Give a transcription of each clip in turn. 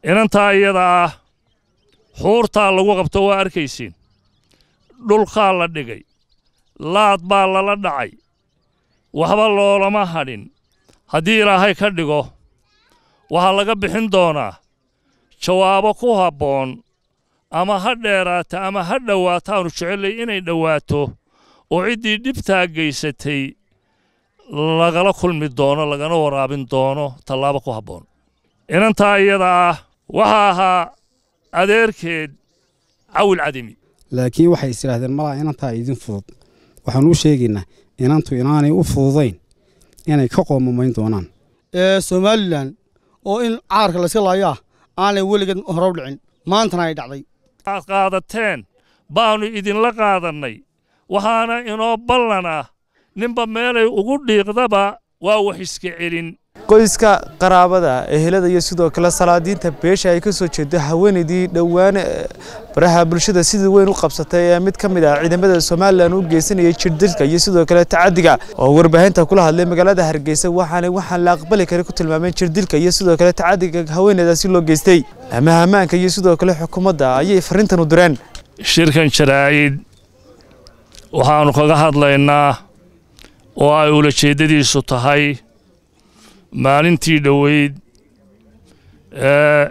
inantaa iyada ah xuurtaa lagu qabto waa arkaysiin dhulkaa la dhigay laad baa lala dhacay waxba loolama hadhin haddii ilaahay ka dhigo waxaa laga bixin doonaa jawaabo ku habboon ama ha dheeraata ama ha dhowaataanu jecellay inay dhowaato oo ciddii dhibtaa gaysatay lagala kulmi doono lagana waraabin doono tallaabo ku habboon inantaa iyada ah waxaa ahaa adeerkeed cawil cadimi laakiin waxay is idhaahdeen malaa inantaa idin fudud waxaan u sheegaynaa inantu inaanay u fududayn inay ka qoomamayn doonaan ee somalilan oo in caarka layska laayaa aanay weligeed hore u dhicin maantana ay dhacday aad qaadateen baannu idinla qaadannay waxaana inoo ballan ah ninba meelay ugu dhiiqdaba waa wax iska celin qoyska qaraabada ehelada iyo sidoo kale salaadiinta beesha ay ka soo jeedo haweenaydii dhowaan baraha bulshada sidii weyn u qabsatay ee mid ka mid ah ciidamada somalilan u geysanayay jirdilka iyo sidoo kale tacadiga oo warbaahinta kula hadlay magaalada hargeysa waxaana waxaan la aqbali karin ku tilmaameen jirdilka iyo sidoo kale tacadiga haweeneydaasi loo geystay amaha ammaanka iyo sidoo kale xukuumadda ayay farrintan u direen shirkan jaraa'id waxaannu kaga hadlaynaa oo ay ulajeeddadiisu tahay maalintii dhoweyd ee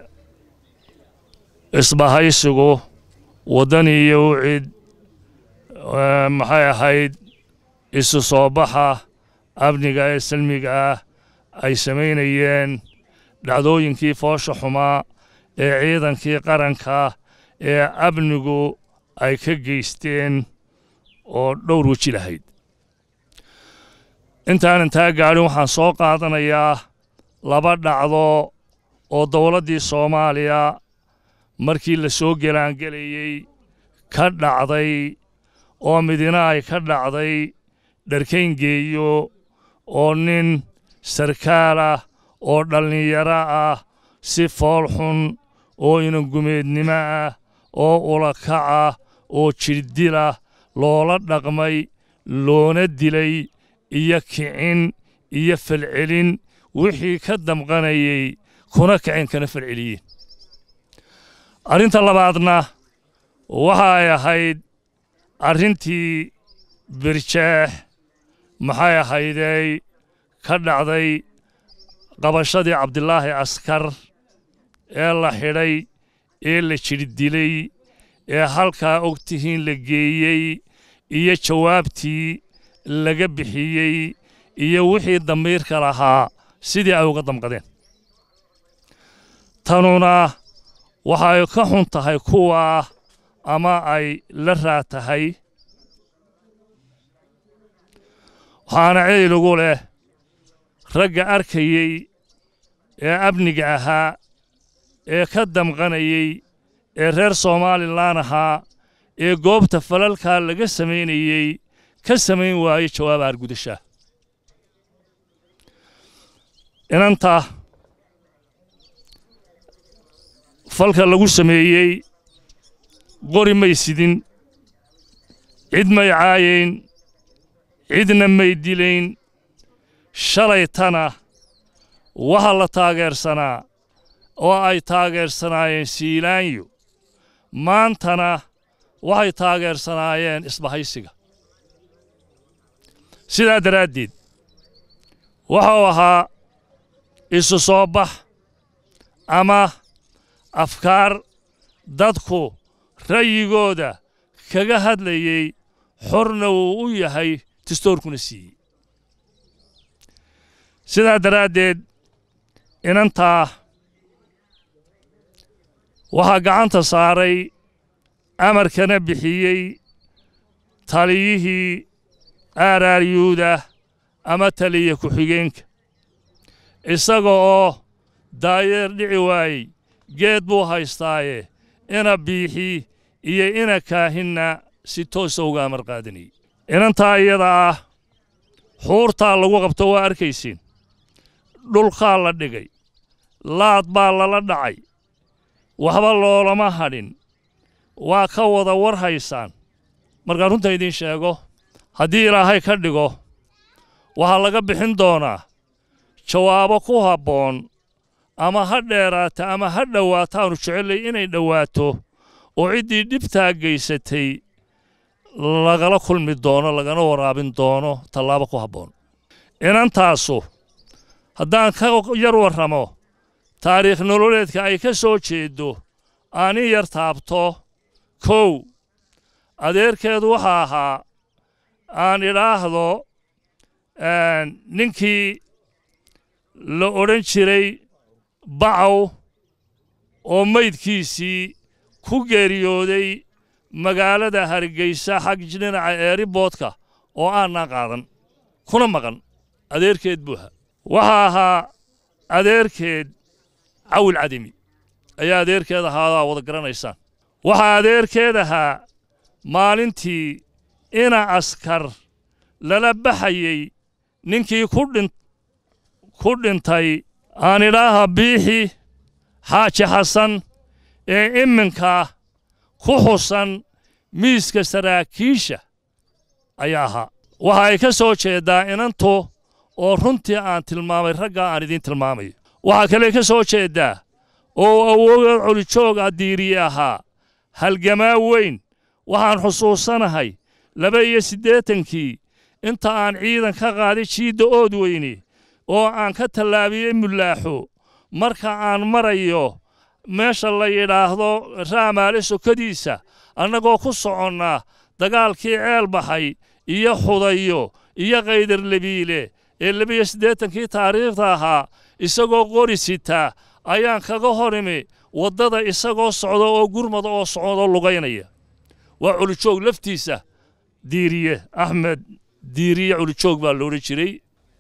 isbahaysigu waddani iyo ucid maxay ahayd isu soo baxa amniga ee salmiga ah ay samaynayeen dhacdooyinkii foosha xumaa ee ciidankii qaranka ee amnigu ay ka geysteen oo dhowr weji lahayd intaanan taa gaadhin waxaan soo qaadanayaa laba dhacdo oo dowladdii soomaaliya markii la soo gelaangelayey ka dhacday oo midina ay ka dhacday dharkayngeeyo oo nin sarkaal ah oo dhallinyaro ah si fool xun oo inangumeednimo ah oo ulakac ah oo jirdilah loola dhaqmay loona dilay iyo kicin iyo falcelin wixii ka damqanayey kuna kicin kana falceliyeen arrinta labaadna waxa ay ahayd arrintii birjeex maxay ahaydey ka dhacday qabashadii cabdilaahi askar ee la xidhay ee la jirdilay ee halkaa og tihiin la geeyey iyo jawaabtii laga bixiyey iyo wixii damiirka lahaa sidii ay uga damqadeen tanuna waxay ka xun tahay kuwa ama ay la raad tahay waxaana ceyligu leh ragga arkayey ee amniga ahaa ee ka damqanayey ee reer somalilan ahaa ee goobta falalkaa laga samaynayey ka samayn waayo jawaaba argudashaa inanta falka lagu sameeyey qori may sidin cid may caayayn cidna may dilayn shalaytana waxa la taageersanaa oo ay taageersanaayeen siilaanyo maantana waxay taageersanaayeen isbahaysiga sidaa daraaddeed wuxuu ahaa isu soo bax ama afkaar dadku ra'yigooda kaga hadlayey xorna wuu u yahay tistoorkuna siiyey sidaa daraaddeed inantaa waxaa gacanta saaray amarkana bixiyey taliyihii aaraaryuuda ama taliya ku-xigeenka isaga oo daayeer dhici waayey geed buu haystaaye ina biixi iyo ina kaahinna si toosa uga amar qaadanayey inantaa iyada ah xuurtaa lagu qabto waa arkaysiin dhulkaa la dhigay laad baa lala dhacay waxba loolama hadhin waa ka wada war haysaan markaan runta idiin sheego haddii ilaahay ka dhigo waxaa laga bixin doonaa jawaabo ku habboon ama ha dheeraata ama ha dhowaataanu jecellay inay dhowaato oo ciddii dhibtaa geysatay lagala kulmi doono lagana waraabin doono tallaabo ku habboon inantaasu haddaan ka yar warramo taariikh nololeedka ay ka soo jeeddo aanin yar taabto kow adeerkeedu waxa ahaa aan idhaahdo ninkii la odhan jiray bacaw oo maydkiisii ku geeriyooday magaalada hargeysa xag dhinaca eeriboodka oo aanaan qaadan kuna maqan adeerkeed buu ahaa waxa ahaa adeerkeed cawil cadimi ayaa adeerkeed ahaadaa wada garanaysaan waxaa adeerkeed ahaa maalintii ina askar lala baxayey ninkii ku dhintay aan idhaaha biixi xaaji xasan ee iminka ku xusan miiska saraakiisha ayaa ahaa waxa ay ka soo jeeddaa inantu oo runtii aan tilmaamay raggaa aan idiin tilmaamayo waxaa kale ka soo jeeddaa oo awoogeed culijoog addiiriye ahaa halgamaa weyn waxaan xusuusanahay laba iyo siddeetankii inta aan ciidan ka qaaday jiidda ood weyne oo aan ka tallaabiyey mulaaxo marka aan marayo meesha la yidhaahdo raamaale sokadiisa annagoo ku soconnaa dagaalkii ceel baxay iyo xudayo iyo kaydarlebiile ee labiyo siddeetankii taariikhda ahaa isagoo qori sita ayaan kaga hor imi waddada isagoo socda oo gurmada oo socodoo lugaynaya waa culijoog laftiisa diiriye axmed diiriye culijoog baa la odhan jiray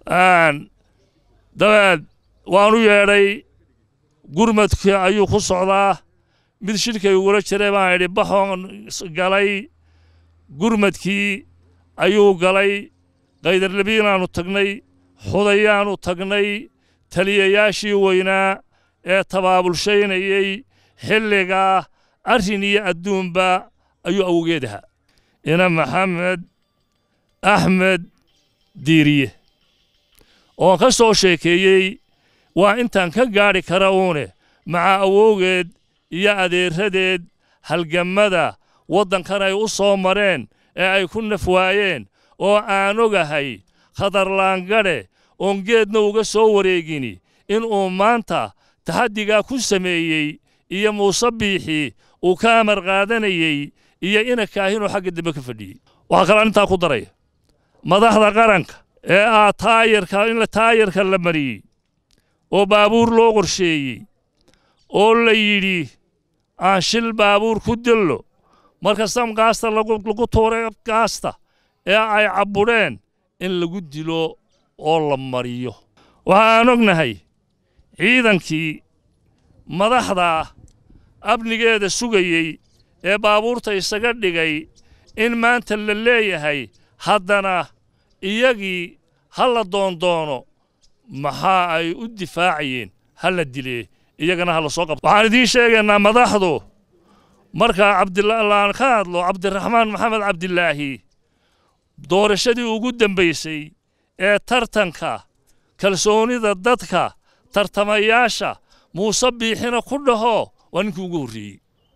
dabeed waanu yeedhay gurmadkii ayuu ku socdaa mid shirkay ugula jiray baan idhi baxoon galay gurmadkii ayuu galay kaydarlebiinaannu tagnay xudayaannu tagnay taliyayaashii weynaa ee tabaabulshaynayey xilligaa arrin iyo adduunba ayuu awgeed ahaa ina maxamed axmed diiriye oon ka soo sheekeeyey waa intaan ka gaadhi kara uune maca awowgeed iyo adeeradeed halgammada waddankan ay u soo mareen ee ay ku naf waayeen oo aan ogahay khatarlaangadhe oon geedna uga soo wareegini inuu maanta taxaddigaa ku sameeyey iyo muuse biixii uu ka amar qaadanayey iyo ina kaahinuu xagga dambe ka fadhiyey waxaa kalaa intaa ku daraya madaxda qaranka ee ah taayarka in taayarka la mariyey oo baabuur loo qorsheeyey oo la yidhi aan shil baabuur ku dillo marka samgaasta lagu tuuray gaasta ee ay cabbudheen in lagu dilo oo la mariyo waxa aan ognahay ciidankii madaxda amnigeeda sugayey ee baabuurta isaga dhigay in maanta la leeyahay haddana iyagii ha la doondoono maxaa ay u difaacayeen ha la dilee iyagana ha la soo qabto waxaan idiin sheegaynaa madaxdu markaa cabdilaan ka hadlo cabdiraxmaan maxamed cabdilaahi doorashadii ugu dambaysay ee tartanka kalsoonida dadka tartamayaasha muuse biixina ku dhaho waa ninkii ugu horreeyey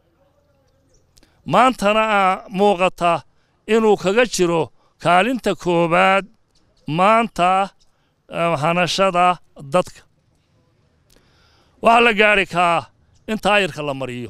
maantana aa muuqata inuu kaga jiro kaalinta koowaad maanta hanashada dadka waxaa la gaadhi kaa in taayirka la mariyo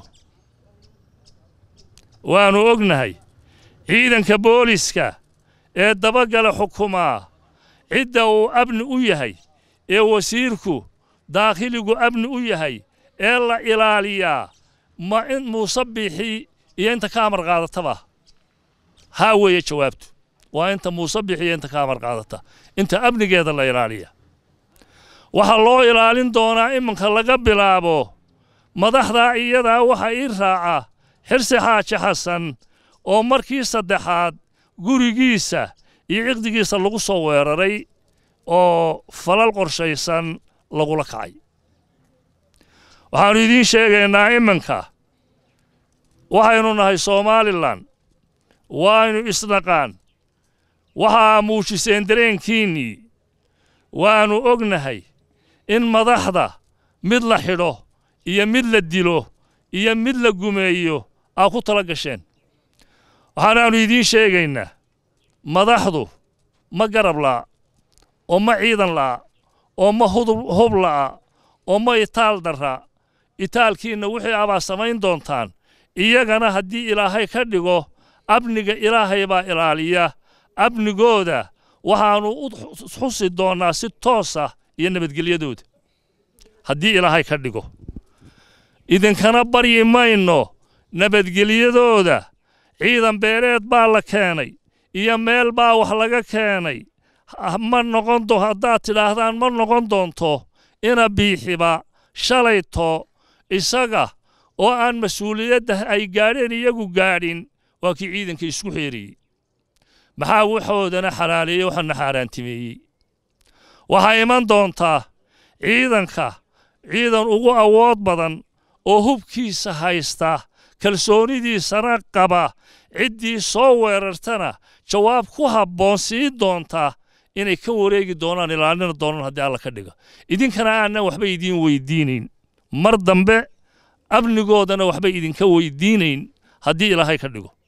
waannu ognahay ciidanka booliska ee dabagala xukumaa cidda uu abni u yahay ee wasiirku daakhiligu abni u yahay ee la ilaaliyaa ma in muuse biixi iyo inta ka amar qaadataba haa weeye jawaabtu waa inta muuse biixi iyo inta ka amar qaadata inta amnigeeda la ilaaliya waxaa loo ilaalin doonaa iminka laga bilaabo madaxdaa iyadaa waxa ii raaca xirsi xaaji xasan oo markii saddexaad gurigiisa iyo ciqdigiisa lagu soo weeraray oo falal qorshaysan lagula kacay waxaannu idiin sheegaynaa iminka waxaynu nahay somalilan waaynu isnaqaan waxaa muujiseen dareenkiinnii waannu ognahay in madaxda mid la xidho iyo mid la dilo iyo mid la gumeeyo aa ku tala gasheen waxaanaannu idiin sheegaynaa madaxdu ma garab la'a oo ma ciidan la'a oo ma hub la'a oo ma itaal darra itaalkiinna wixii abaa samayn doontaan iyagana haddii ilaahay ka dhigo amniga ilaahay baa ilaaliya amnigooda waxaannu u xusi doonnaa si toosa iyo nabadgelyadooda haddii ilaahay ka dhigo idinkana baryi mayno nabadgelyadooda ciidan beereed baa la keenay iyo meel baa wax laga keenay ma noqon do haddaad tidhaahdaan ma noqon doonto ina biixiba shalayto isaga oo aan mas-uuliyadda ay gaadheen iyagu gaadhin waa kii ciidanka isku xeeriyey maxaa waxoodana xalaaleeyey waxaana xaaraantimeeyey waxaa iman doontaa ciidanka ciidan ugu awood badan oo hubkiisa haysta kalsoonidiisana qaba ciddii soo weerartana jawaab ku habboon sii doonta inay ka wareegi doonaan ilaalina doonaan haddii alla ka dhiga idinkana aanan waxba idiin weydiinayn mar dambe amnigoodana waxba idinka weydiinayn haddii ilaahay ka dhigo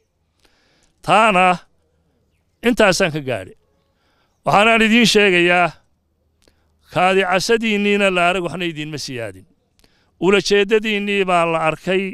taana intaasaan ka gaadhay waxaanaan idiin sheegayaa kaadicasadiinniina la arag waxna idiinma siyaadin ulajeeddadiinnii baa la arkay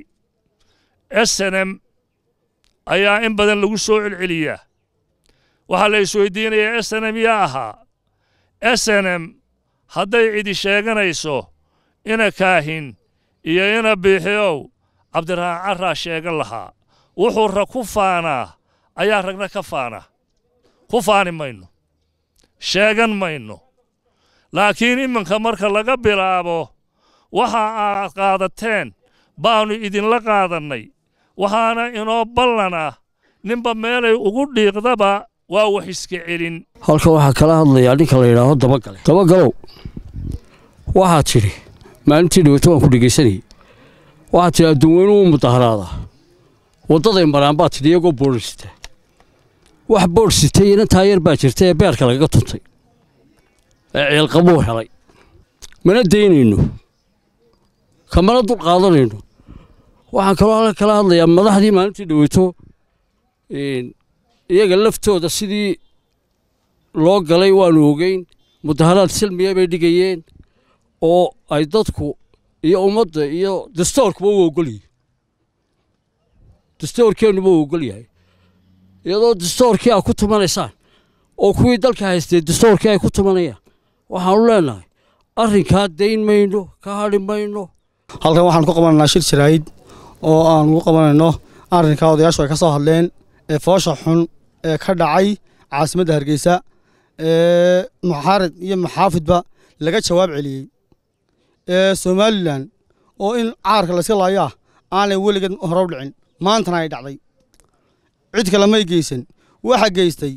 esenem ayaa in badan lagu soo celceliyaa waxaa la isweydiinayaa esenem yaa ahaa esenem hadday cidi sheeganayso ina kaahin iyo ina biixiow cabdiraxmaan carraa sheegan lahaa wuxuu rag ku faanaa ayaa ragna ka faana ku faani mayno sheegan mayno laakiin iminka marka laga bilaabo waxa aad qaadateen baannu idinla qaadannay waxaana inoo ballan ah ninba meelay ugu dhiiqdaba waa wax iska celin halkan waxaa kala hadlayaa ninka la yidhaaho dabagale dabagalow waxaad tidhi maalintii dhaweyto waan ku dhegaysanayay waxaad tidhi adduunweynuhu u mudaharaadaa waddaday maraan baad tidhi iyagoo boodhar sita wax boodh sitay inan taayar baa jirta ee beerka lagaga tuntay ee ciilqabuu helay mana daynayno kamana dul qaadanayno waxaan kaloo halka kala hadlayaa madaxdii maalintii dhaweyto iyaga laftooda sidii loo galay waanu ogeyn mudaharaad silmiya bay dhigayeen oo ay dadku iyo ummadda iyo dastoorkuba u ogolyihin dastoorkeennuba u ogol yahay iyadoo dastoorkii aad ku tumanaysaan oo kuwii dalka haystay dastoorkii ay ku tumanayaan waxaanu leenahay arrinkaa dayn mayno ka hadhi mayno halkan waxaan ku qabanaynaa shir jaraa'id oo aan ugu qabanayno arrinkaa odayaashu ay ka soo hadleen ee foosha xun ee ka dhacay caasimadda hargeysa ee muxaarid iyo maxaafidba laga jawaab celiyey ee somalilan oo in caarka layska laayo ah aanay weligeed hore u dhicin maantana ay dhacday cid kale may geysan waxa geystay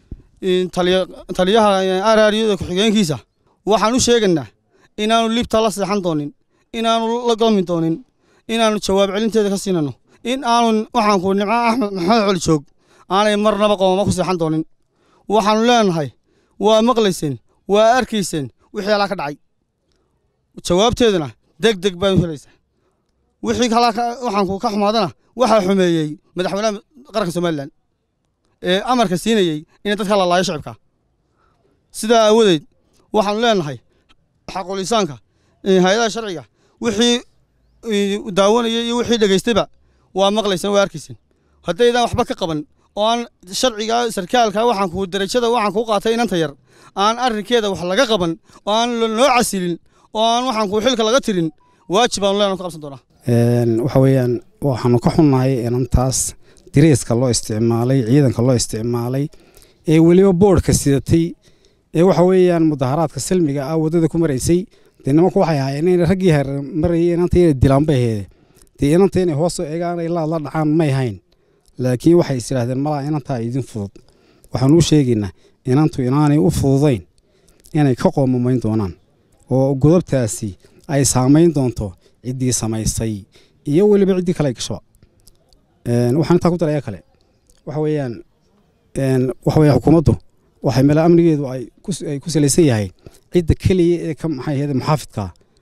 taliyaha araariyada ku-xigeenkiisa waxaan u sheegaynaa inaanu libta la seexan doonin inaanu la galmi doonin inaanu jawaab celinteeda ka siinano in aanu waxaanku nimco axmed maxamed coli joog aanay marnaba qoomamo ku seexan doonin waxaannu leenahay waa maqlayseen waa arkayseen wixii alaa ka dhacay jawaabteeduna deg deg baa helaysaa wixii waxaanku ka xumaadana waxaa xumeeyey madaxweynaha qaranka somalilan ee amarka siinayey in dadka la laayo shicibka sidaa aawadeed waxaanu leenahay xaqulisaanka hay-adaha sharciga wixii daawanayay iyo wixii dhegaystayba waa maqlayseen waa arkayseen haddaydaan waxba ka qaban oo aan sharciga sarkaalka waxaanku darajada waxaan kuu qaatay inanta yar aan arrinkeeda wax laga qaban oo aan loo casilin oo aan waxaanku xilka laga tirin waajib aanu leenahay ka qabsan doonaa waxa weeyaan waxaanu ka xunnahay inantaas diriiska loo isticmaalay ciidanka loo isticmaalay ee weliba boodhka sidatay ee waxa weeyaan mudaharaadka silmiga ah waddada ku maraysay dee nimanku waxay ahaayeen inay raggii heer marayay inanta inay dilaan bay aheede dee inanta inay hoosoo eegaan ay laad la dhacaan may hayn laakiin waxay is idhaahdeen malaa inantaa idin fudud waxaanu u sheegaynaa inantu inaanay u fududayn inay ka qoomamayn doonaan oo godobtaasi ay saamayn doonto ciddii samaysay iyo weliba ciddii kale ay gashaba waxaan intaa ku daraya kale waxa weeyaan waxa weeyaan xukuumaddu waxay meel amnigeedu ay ku salaysan yahay cidda keliya ee ka maxay ahayd muxaafidka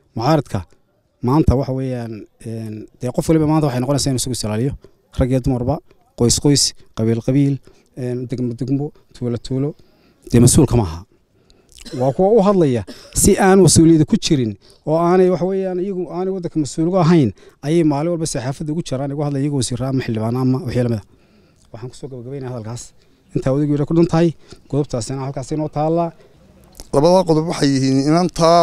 mucaaradka maanta waxa weeyaan dee qof waliba maanta waxay noqonaysaa inuu isagu isilaaliyo rag iyo dumarba qoys qoys qabiil qabiil degmo degmo tuulo tuulo dee mas-uulka ma aha waa kuwa u hadlaya si aan mas-uuliyada ku jirin oo aanay waxa weeyaan iyagu aanay waddanka mas-uulga ahayn ayay maalin walba saxaafadda ugu jiraan igu hadlaya iyagoo wasiirra ama xildhibaan ama wixii lamida waxaan kusoo gabagabaynaya hadalkaas intaa wadageeda ku dhan tahay godobtaasina halkaas inoo taallaa labadaa qodob waxay yihiin inantaa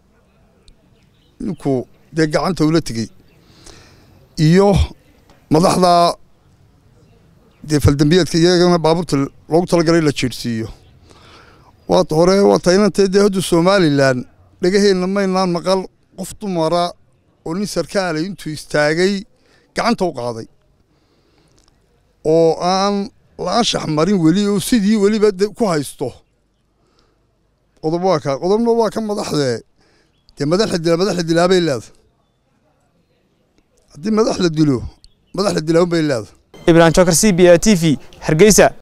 ninku dee gacanta ula tegey iyo madaxdaa dee faldambiyeedka iyagana baabuurta loogu talagalay la jiirhsiiyo waata hore waata inantee dee hadda somalilan dhegaheenna maynaan maqal qof dumara oo nin sarkaala intuu istaagay gacanta u qaaday oo aan la anshax marin weli oo sidii weliba ku haysto qodob waa ka qodobna waa ka madaxdee dee madax la dilaa madax la dilaa bay leedahay haddii madax la dilo madax la dilaa bay leedahay ibrahim jokar c b a t v hargeysa